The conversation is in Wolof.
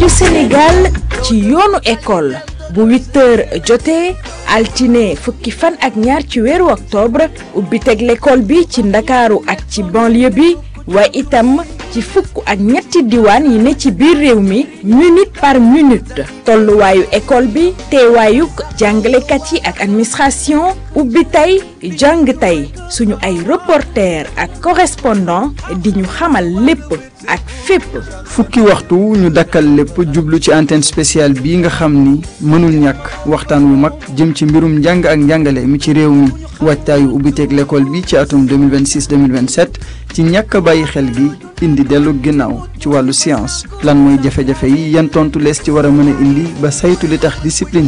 rajo Sénégal ci yoonu école bu 8 heures jotee altine fukki fan ak ñaar ci weeru octobre ubbi teg l'école bi ci ndakaaru ak ci banlieue bi waaye itam ci fukk ak ñetti diwaan yi ne ci biir réew mi minute par minute tolluwaayu école bi teewaayuk jàngalekat yi ak administration ubbi tey jàng tey suñu ay reporter ak correspondant di ñu xamal lépp ak fépp fukki waxtu ñu dakkal lépp jublu ci antenne spéciale bii nga xam ni mënul ñàkk waxtaan wu mag jëm ci mbirum njàng ak njàngale mi ci réew mi waajtaayu ubbiteeg l'école bi ci atum 2026 2027 ci ñàkk a bàyyi xel gi indi dellu ginnaaw ci wàllu science lan mooy jafe-jafe yi yan tontu lees ci war a mën a indi ba saytu li tax discipline